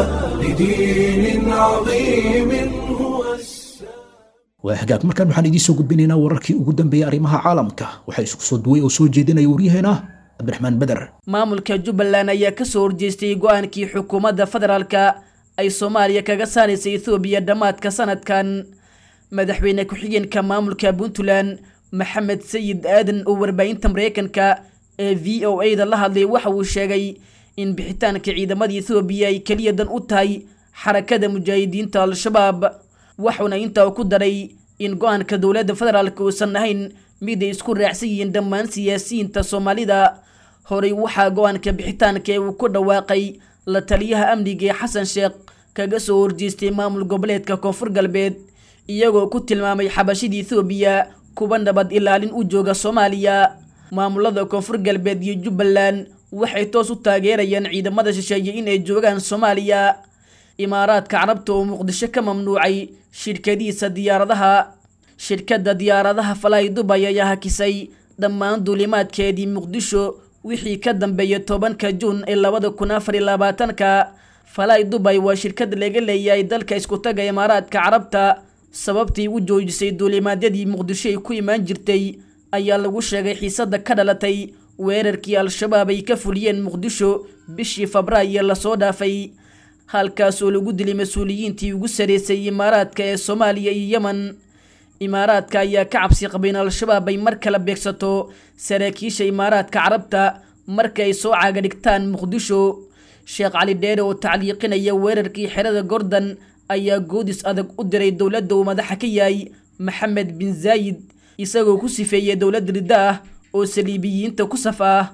لدين عظيم هو
waa hagaag markaan waxaan idiin soo gudbinaynaa wararkii ugu dambeeyay arrimaha caalamka waxaa isku soo duway oo soo jeedinaya waryaheena cabdiraxmaan beder
maamulka jubbaland ayaa ka soo horjeestay go-aankii xukuumadda federaalka ay soomaaliya kaga saaraysay ethoobiya dhammaadka sanadkan madaxweyne ku-xigeenka maamulka puntland maxamed sayid aadan oo warbaahinta mareykanka ee v o a da la hadlay waxa uu sheegay in bixitaanka ciidamada ethoobiya ay keliya dan u tahay xarakada mujaahidiinta al-shabaab waxuuna intaa ku daray in go-aanka dowladda federaalk uusan ahayn mid ay isku raacsan yihiin dhammaan siyaasiyiinta soomaalida horey waxaa go-aanka bixitaanka ee uu ku dhawaaqay la taliyaha amniga ee xasan sheekh kaga soo horjeestay maamul goboleedka koonfur galbeed iyagoo ku tilmaamay xabashida ethoobiya kuwa nabad ilaalin u jooga soomaaliya maamulada koonfur galbeed iyo jubbaland waxay toos u taageerayaan ciidamada shisheeye inay joogaan soomaaliya imaaraadka carabta oo muqdisho ka mamnuucay shirkadihiisa diyaaradaha shirkadda diyaaradaha falay dubay ayaa hakisay dhammaan duulimaadkeedii muqdisho wixii ka dambeeyay tobanka juun ee labada kun afar iyo labaatanka falay dubay waa shirkad laga leeyahay dalka iskutaga imaaraadka carabta sababtii u joojisay duulimaadyadii muqdisho ay ku imaan jirtay ayaa lagu sheegay xiisada ka dhalatay weerarkii al-shabaab ay ka fuliyeen muqdisho bishii febraayo lasoo dhaafay halkaasoo lagu dilay mas-uuliyiintii ugu sareysay imaaraadka ee soomaaliya iyo yemen imaaraadka ayaa ka cabsi qabay in al-shabaab ay mar kale beegsato saraakiisha imaaraadka carabta marka ay soo caaga dhigtaan muqdisho sheekh cali dheere oo tacliiqinaya weerarkii xerada gordon ayaa goodis adag u diray dowladda uu madaxa ka yahay maxamed bin zaayid isagoo ku sifeeyay dowlad riddo ah oo saliibiyiinta ku saf ah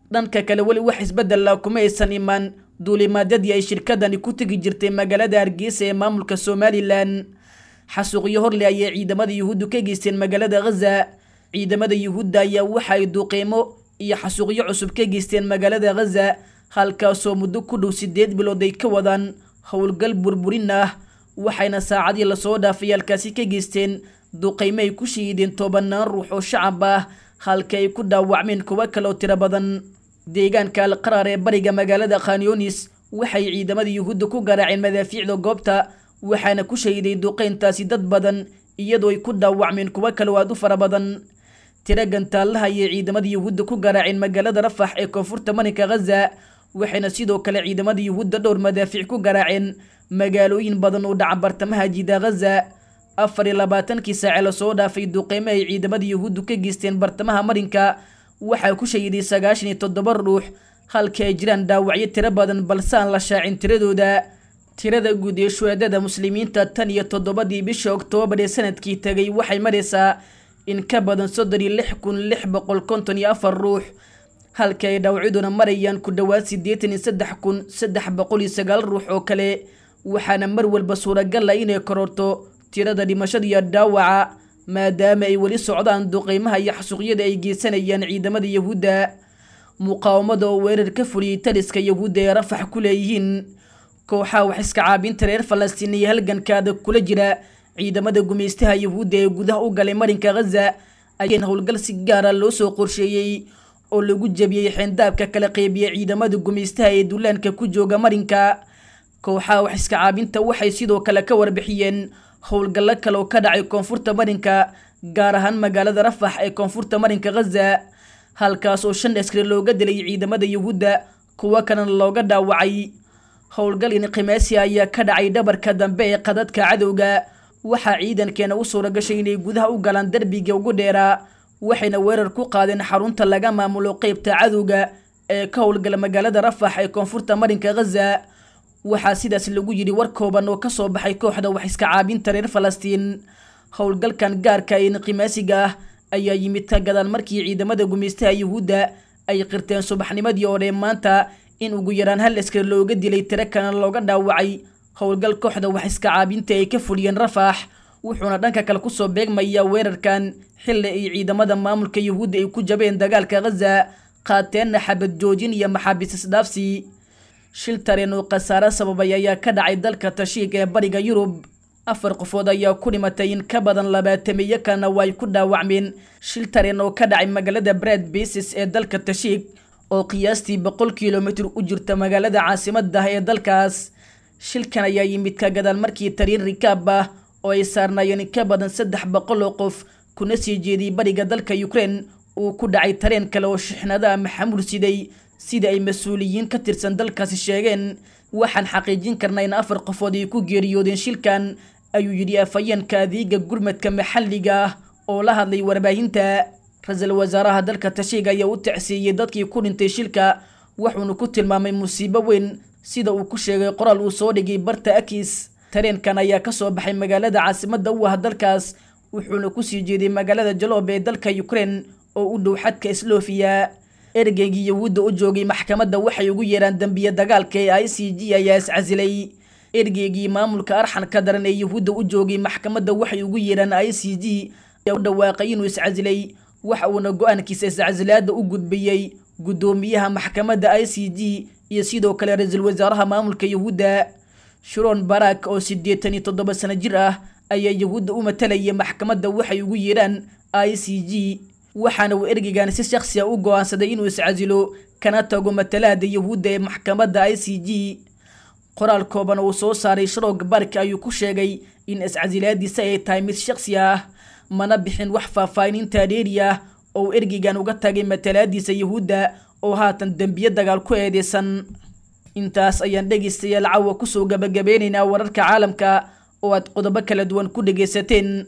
dhanka kale weli wax isbedela kuma aysan imaan duulimaadyadii ay shirkadani ku tegi jirtay magaalada hargeysa ee maamulka somalilan xasuuqyo horle ayay ciidamada yuhuuddu ka geysteen magaalada ghaza ciidamada yuhuudda ayaa waxa ay duqeymo iyo xasuuqyo cusub ka geysteen magaalada ghaza halkaasoo muddo ku dhow sideed bilood ay ka wadaan howlgal burburin ah waxayna saacadii lasoo dhaafay halkaasi ka geysteen duqeymo ay ku shahiideen tobanaan ruux oo shacab ah halka ay ku dhaawacmeen kuwo kale oo tiro badan deegaanka alqaraar ee bariga magaalada khanyonis waxay ciidamada yuhuudda ku garaaceen madaafiicda goobta waxaana ku shahiday duqeyntaasi dad badan iyadoo ay ku dhaawacmeen kuwo kale oo aad u fara badan tiro gantaallaha ayay ciidamada yuhuudda ku garaaceen magaalada rafax ee koonfurta marinka ghaza waxayna sidoo kale ciidamada yuhuudda dhowr madaafiic ku garaaceen magaalooyin badan oo dhaca bartamaha jida ghaza afar iyo labaatankii saace lasoo dhaafay duqeymo ay ciidamada yuhuuddu ka geysteen bartamaha marinka waxaa ku shahiday sagaashan iyo toddoba ruux halka ay jiraan dhaawacyo tiro badan balse aan la shaacin tiradooda tirada guud ee shuhaadada muslimiinta tan iyo toddobadii bisha oktoobar ee sanadkii tegay waxay maraysaa in ka badan soddon iyo lix kun lix boqol konton iyo afar ruux halka ay dhaawacyaduna marayaan ku dhowaad siddeetan iyo saddex kun saddex boqol iyo sagaal ruux oo kale waxaana mar walba suuragal ah inay kororto tirada dhimashada iyo dhaawaca maadaama ay weli socdaan duqeymaha iyo xasuuqyada ay geysanayaan ciidamada yahuudda muqaawamada oo weerar ka fuliyey taliska yahuudda ee rafax ku leeyihiin kooxaha wax iska caabinta reer falastiin iyo halgankaada kula jira ciidamada gumaystaha yahuudda ee gudaha u galay marinka ghaza ayeen howlgal si gaara loo soo qorsheeyey oo lagu jebiyey xeendaabka kala qeybiya ciidamada gumaystaha ee dullaanka ku jooga marinka kooxaha wax iska caabinta waxay sidoo kale ka warbixiyeen howlgallo kale oo ka dhacay koonfurta marinka gaar ahaan magaalada rafax ee koonfurta marinka ghaza halkaas oo shan askari looga dilay ciidamada yuhuudda kuwo kalena looga dhaawacay howlgal inqimaasi ayaa ka dhacay dhabarka dambe ee qadadka cadowga waxaa ciidankeena u suura gashay inay gudaha u galaan derbiga ugu dheeraa waxayna weerar ku qaadeen xarunta laga maamulo qeybta cadowga ee ka howlgala magaalada rafax ee koonfurta marinka ghaza waxaa sidaas lagu yidhi war kooban oo ka soo baxay kooxda wax iska caabinta reer falastiin howlgalkan gaarka ee inqimaasiga ah ayaa yimid ka gadaal markii ciidamada gumaystaha yuhuudda ay qirteen subaxnimadii oo dhee maanta in ugu yaraan hal askari looga dilay tiro kalena looga dhaawacay howlgal kooxda wax iska caabinta ay ka fuliyeen rafax wuxuuna dhanka kale kusoo beegmayaa weerarkan xilli ay ciidamada maamulka yuhuudda ay ku jabeen dagaalka ghaza qaateenna xabad joojin iyo maxaabiis isdhaafsi shil tareen oo khasaare sababay ayaa ka dhacay dalka tashiik ee bariga yurub afar qofood ayaa ku dhimatay in ka badan labaatameeyo kalena waa ay ku dhaawacmeen shil tareen oo ka dhacay magaalada brad basis ee dalka tashiik oo qiyaastii boqol kilomitir u jirta magaalada caasimadda ah ee dalkaas shilkan ayaa yimid ka gadaal markii tariin rikaab ah oo ay saarnaayeen in ka badan saddex boqol oo qof kuna sii jeediyey bariga dalka ukraine uu ku dhacay tareen kale oo shixnadaha maxamuud siday sida ay mas-uuliyiin ka tirsan dalkaasi sheegeen waxaan xaqiijin karnaa in afar qofood ay ku geeriyoodeen shilkan ayuu yidhi afhayeenka adeega gurmadka maxalliga ah oo la hadlay warbaahinta ra-iisul wasaaraha dalka tashiig ayaa u tacsiiyey dadkii ku dhintay shilka wuxuuna ku tilmaamay musiibo weyn sida uu ku sheegay qoraal uu soo dhigay barta akis tareenkan ayaa ka soo baxay magaalada caasimadda u ah dalkaas wuxuuna kusii jeeday magaalada jaloob ee dalka ukraine oo u dhow xadka slofiya ergeygii yahuudda u joogay maxkamadda waxay ugu yeeraan dembiye dagaalka ee i c g ayaa iscasilay ergeygii maamulka arxanka daran ee yahuudda u joogay maxkamadda waxay ugu yeeraan i c g ayaa u dhawaaqay inuu iscasilay waxa uuna go-aankiisa iscasilaada u gudbiyey guddoomiyaha maxkamadda i c g iyo sidoo kale ra-iisul wasaaraha maamulka yahuudda shuron barak oo siddeetan iyo toddoba sano jir ah ayaa yahuudda u matalayay maxkamadda waxay ugu yeedhaan i c g waxaana uu ergeygan si shakhsi a u go-aansaday inuu iscasilo kana tago matalaada yahuudda ee maxkamadda i c g qoraal kooban uu soo saaray shrog bark ayuu ku sheegay in iscasilaadiisa ay tahay mid shakhsi ah mana bixin wax faahfaahininta dheeri ah oo uu ergeygan uga tagay matalaadiisa yahuudda oo haatan dembiye dagaal ku eedeysan intaas ayaan dhegaystayaal cawa kusoo gabagabeynaynaa wararka caalamka oo aad qodobo kala duwan ku dhegaysateen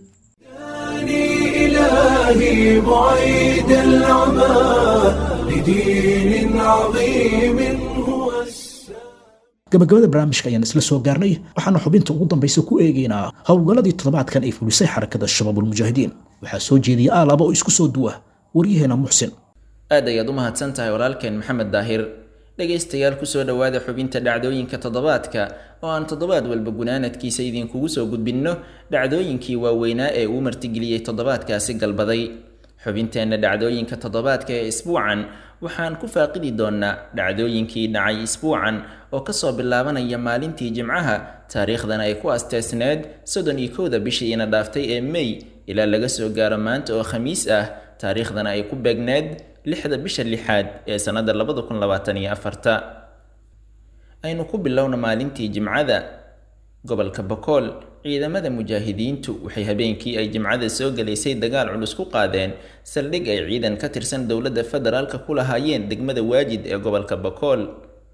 إلهي بعيد العمى لدين عظيم هو
gabagabada barnaamijka ayaan isla soo gaarnay waxaana xubinta ugu dambaysa ku eegaynaa howlgalladii toddobaadkan ay fulisay xarakada shabaabulmujaahidiin waxaa soo jeediyay aalaba oo isku soo duwa waryaheena muxsin
aad ayaad u mahadsan tahay walaalkeen maxamed daahir dhegaystayaal kusoo dhowaada xubinta dhacdooyinka toddobaadka oo aan toddobaad walba gunaanadkiisa idinkugu soo gudbinno dhacdooyinkii waaweynaa ee uu martigeliyey toddobaadkaasi galbaday xubinteenna dhacdooyinka toddobaadka ee isbuucan waxaan ku faaqidi doonnaa dhacdooyinkii dhacay isbuucan oo kasoo bilaabanaya maalintii jimcaha taariikhdan ay ku asteesneed soddon iyo kowda bishii ina dhaaftay ee mey ilaa laga soo gaaro maanta oo khamiis ah taariikhdana ay ku beegneed lixda bisha lixaad ee sannada labada kun labaatan iyo afarta aynu ku bilowna maalintii jimcada gobolka bokool ciidamada mujaahidiintu waxay habeenkii ay jimcada soo galaysay dagaal culus ku qaadeen saldhig ay ciidan ka tirsan dowladda federaalka ku lahaayeen degmada waajid ee gobolka bokool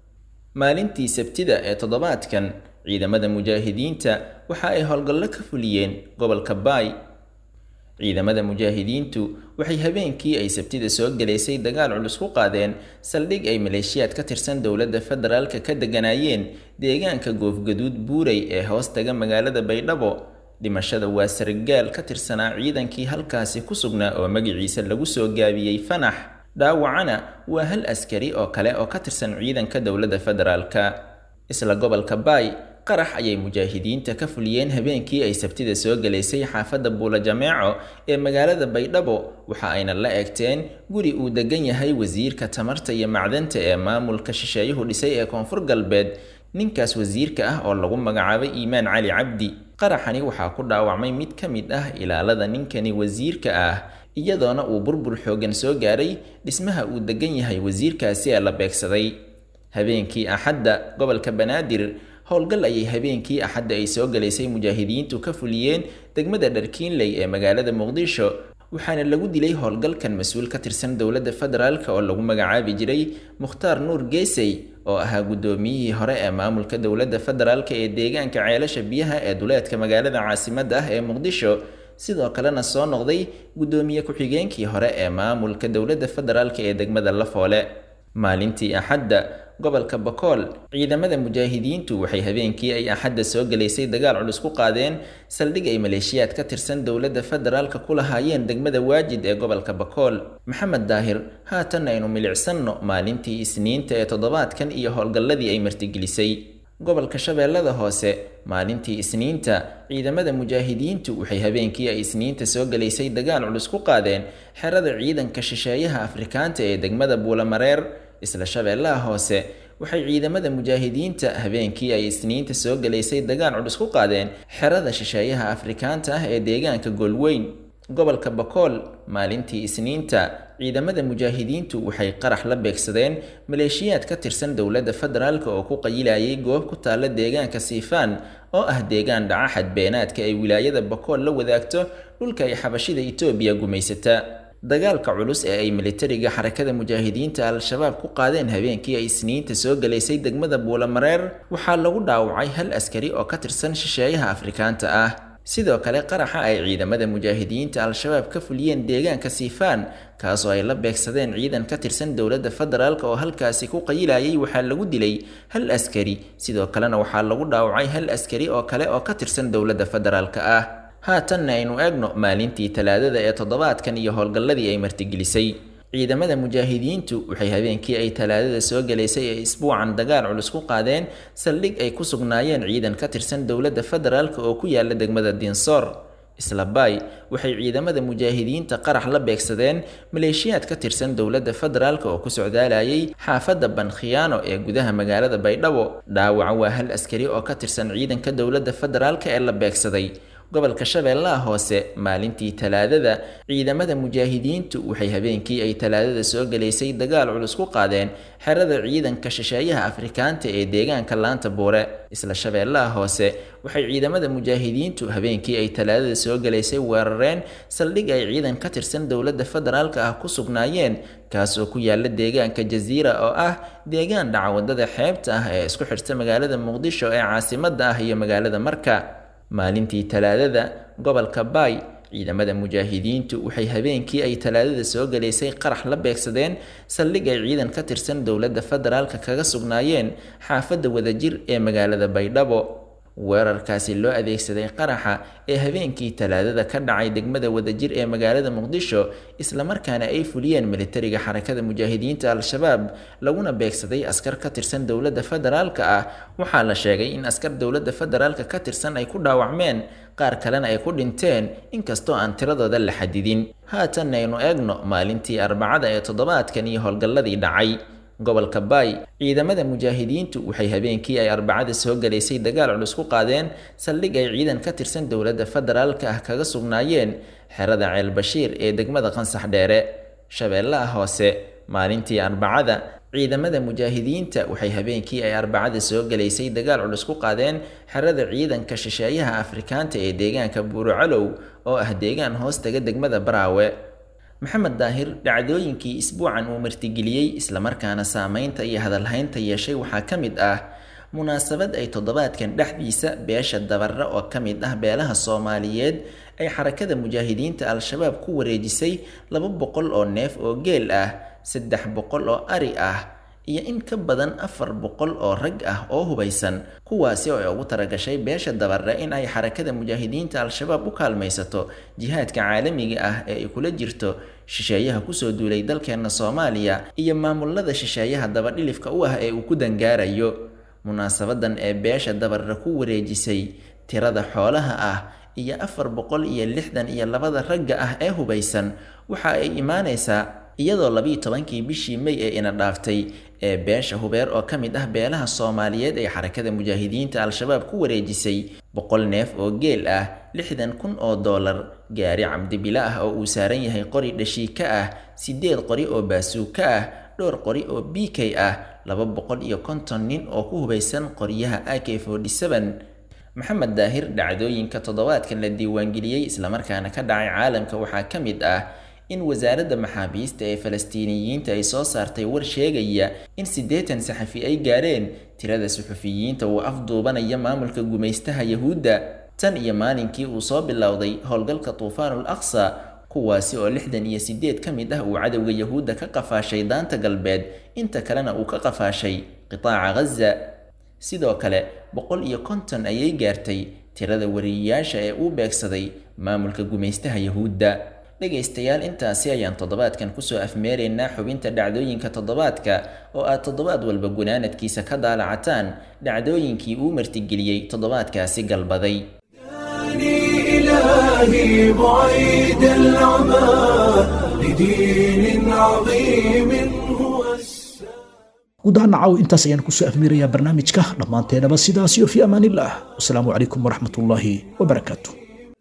maalintii sabtida ee toddobaadkan ciidamada mujaahidiinta waxa ay howlgallo ka fuliyeen gobolka baay ciidamada mujaahidiintu waxay habeenkii ay sabtida soo galaysay dagaal culus ku qaadeen saldhig ay maleeshiyaad ka tirsan dowladda federaalka ka deganaayeen deegaanka goofgaduud buurey ee hoos taga magaalada baydhabo dhimashada waa sargaal ka tirsanaa ciidankii halkaasi ku sugnaa oo magaciisa lagu soo gaabiyey fanax dhaawacana waa hal askari oo kale oo ka tirsan ciidanka dowladda federaalka isla gobolka baay qarax ayay mujaahidiinta ka fuliyeen habeenkii ay sabtida soo galaysay xaafadda buula jameeco ee magaalada baydhabo waxa ayna la eegteen guri uu degan yahay wasiirka tamarta iyo macdanta ee maamulka shisheeyuhu dhisay ee koonfur galbeed ninkaas wasiirka ah oo lagu magacaabay iimaan cali cabdi qaraxani waxaa ku dhaawacmay mid ka mid ah ilaalada ninkani wasiirka ah iyadoona uu burbur xoogan soo gaaray dhismaha uu degan yahay wasiirkaasi ee la beegsaday habeenkii axadda gobolka banaadir howlgal ayay habeenkii axadda ay soo galaysay mujaahidiintu ka fuliyeen degmada dharkiinley ee magaalada muqdisho waxaana lagu dilay howlgalkan mas-uul ka tirsan dowladda federaalk oo lagu magacaabi jiray mukhtaar nuur geesey oo ahaa guddoomiyihii hore ee maamulka dowladda federaalk ee deegaanka ceelasha biyaha ee duleedka magaalada caasimadda ah ee muqdisho sidoo kalena soo noqday guddoomiye ku-xigeenkii hore ee maamulka dowladda federaalk ee degmada lafoole maalintii axadda gobolka bokool ciidamada mujaahidiintu waxay habeenkii ay axadda soo galaysay dagaal culus ku qaadeen saldhig ay maleeshiyaad ka tirsan dowladda federaalka ku lahaayeen degmada waajid ee gobolka bokool maxamed daahir haatan aynu milicsanno maalintii isniinta ee toddobaadkan iyo howlgalladii ay martigelisay gobolka shabeellada hoose maalintii isniinta ciidamada mujaahidiintu waxay habeenkii ay isniinta soo galaysay dagaal culus ku qaadeen xerada ciidanka shisheeyaha afrikaanta ee degmada buulamareer isla shabeellaha hoose waxay ciidamada mujaahidiinta habeenkii ay isniinta soo galaysay dagaal culus ku qaadeen xerada shisheeyaha afrikaanta ah ee deegaanka goolweyn gobolka bakool maalintii isniinta ciidamada mujaahidiintu waxay qarax la beegsadeen maleeshiyaad ka tirsan dowladda federaalk oo ku qayilayay goob ku taalla deegaanka siifaan oo ah deegaan dhaca xadbeenaadka ay wilaayada bakool la wadaagto dhulka ay xabashida itoobiya gumaysata dagaalka culus ee ay militariga xarakada mujaahidiinta al-shabaab ku qaadeen habeenkii ay isniinta soo galaysay degmada buulamareer waxaa lagu dhaawacay hal askari oo ka tirsan shisheeyaha afrikaanta ah sidoo kale qaraxa ay ciidamada mujaahidiinta al-shabaab ka fuliyeen deegaanka siifaan kaasoo ay la beegsadeen ciidan ka tirsan dowladda federaalk oo halkaasi ku qayilayay waxaa lagu dilay hal askari sidoo kalena waxaa lagu dhaawacay hal askari oo kale oo ka tirsan dowladda federaalka ah haatanna aynu eegno maalintii talaadada ee toddobaadkan iyo howlgalladii ay martigelisay ciidamada mujaahidiintu waxay habeenkii ay talaadada soo galaysay ee isbuucan dagaal culus ku qaadeen saldhig ay ku sugnaayeen ciidan ka tirsan dowladda federaalk oo ku yaala degmada dinsoor isla baay waxay ciidamada mujaahidiinta qarax la beegsadeen maleeshiyaad ka tirsan dowladda federaalk oo ku socdaalayay xaafadda bankhiyaano ee gudaha magaalada baydhabo dhaawaca waa hal askari oo ka tirsan ciidanka dowladda federaalk ee la beegsaday gobolka shabeellaha hoose maalintii talaadada ciidamada mujaahidiintu waxay habeenkii ay talaadada soo galaysay dagaal culus ku qaadeen xerada ciidanka shisheeyaha afrikaanta ee deegaanka laanta buure isla shabeellaha hoose waxay ciidamada mujaahidiintu habeenkii ay talaadada soo galaysay weerareen saldhig ay ciidan ka tirsan dowladda federaalka ah ku sugnaayeen kaas oo ku yaala deegaanka jasiira oo ah deegaan dhaca wadada xeebta ah ee isku xirta magaalada muqdisho ee caasimadda ah iyo magaalada marka maalintii talaadada gobolka baay ciidamada mujaahidiintu waxay habeenkii ay talaadada soo galaysay qarax la beegsadeen saldhig ay ciidan ka tirsan dowladda federaalka kaga sugnaayeen xaafadda wadajir ee magaalada baydhabo weerarkaasi loo adeegsaday qaraxa ee habeenkii talaadada ka dhacay degmada wadajir ee magaalada muqdisho islamarkaana ay fuliyeen militariga xarakada mujaahidiinta al-shabaab laguna beegsaday askar ka tirsan dowladda federaalka ah waxaa la sheegay in askar dowladda federaalka ka tirsan ay ku dhaawacmeen qaar kalena ay ku dhinteen inkastoo aan tiradooda la xadidin haatan aynu eegno maalintii arbacada ee toddobaadkan iyo howlgalladii dhacay gobolka baay ciidamada mujaahidiintu waxay habeenkii ay arbacada soo galaysay dagaal culus ku qaadeen saldhig ay ciidan ka tirsan dowladda federaalka ah kaga sugnaayeen xerada ceelbashiir ee degmada qansax dheere shabeellaha hoose maalintii arbacada ciidamada mujaahidiinta waxay habeenkii ay arbacada soo galaysay dagaal culus ku qaadeen xerada ciidanka shisheeyaha afrikaanta ee deegaanka buurocalow oo ah deegaan hoos taga degmada baraawe maxamed daahir dhacdooyinkii isbuucan uu martigeliyey islamarkaana saameynta iyo hadalhaynta yeeshay waxaa ka mid ah munaasabad ay toddobaadkan dhexdiisa beesha dabarre oo ka mid ah beelaha soomaaliyeed ay xarakada mujaahidiinta al-shabaab ku wareejisay laba boqol oo neef oo geel ah saddex boqol oo ari ah iyo in ka badan afar boqol oo rag ah oo hubaysan kuwaasi oo ay ugu talagashay beesha dabarre in ay xarakada mujaahidiinta al-shabaab u kaalmaysato jihaadka caalamiga ah ee ay kula jirto shisheeyaha kusoo duulay dalkeenna soomaaliya iyo maamulada shisheeyaha dabadhilifka u ah ee uu ku dangaarayo munaasabadan ee beesha dabarre ku wareejisay tirada xoolaha ah iyo afar boqol iyo lixdan iyo labada ragga ah ee hubaysan waxa ay imaanaysaa iyadoo labiiyo tobankii bishii may ee ina dhaaftay ee beesha hubeer oo ka mid ah beelaha soomaaliyeed ee xarakada mujaahidiinta al-shabaab ku wareejisay boqol neef oo geel ah lixdan kun oo doolar gaari cabdibila ah oo uu saaran yahay qori dhashiika ah sideed qori oo baasuuka ah dhowr qori oo b k ah laba boqol iyo konton nin oo ku hubaysan qoryaha a k forty seven maxamed daahir dhacdooyinka toddobaadkan la diiwaangeliyey islamarkaana ka dhacay caalamka waxaa ka mid ah in wasaaradda maxaabiista ee falastiiniyiinta ay soo saartay war sheegaya in siddeetan saxafi ay gaareen tirada suxufiyiinta uu afduubanaya maamulka gumaystaha yahuudda tan iyo maalinkii uu soo bilowday howlgalka tuufaanul aqsa kuwaasi oo lixdan iyo siddeed ka mid ah uu cadowga yahuudda ka qafaashay daanta galbeed inta kalena uu ka qafaashay qitaaca ghaza sidoo kale boqol iyo konton ayay gaartay tirada wariyeyaasha ee uu beegsaday maamulka gumaystaha yahuudda dhegaystayaal intaasi ayaan toddobaadkan kusoo afmeeraynaa xubinta dhacdooyinka toddobaadka oo aad toddobaad walba gunaanadkiisa ka daalacataan dhacdooyinkii uu martigeliyey toddobaadkaasi galbaday
إلهي بعيد العمى لدين عظيم هو
guud ahaan nacaw intaas ayaan kusoo afmiirayaa barnaamijka dhammaanteenaba sidaas iyo fi amaanillaah wasalaamu calaykum waraxmatullaahi wabarakaatu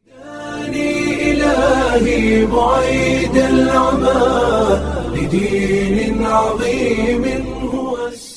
إلهي بعيد العمى لدين عظيم هو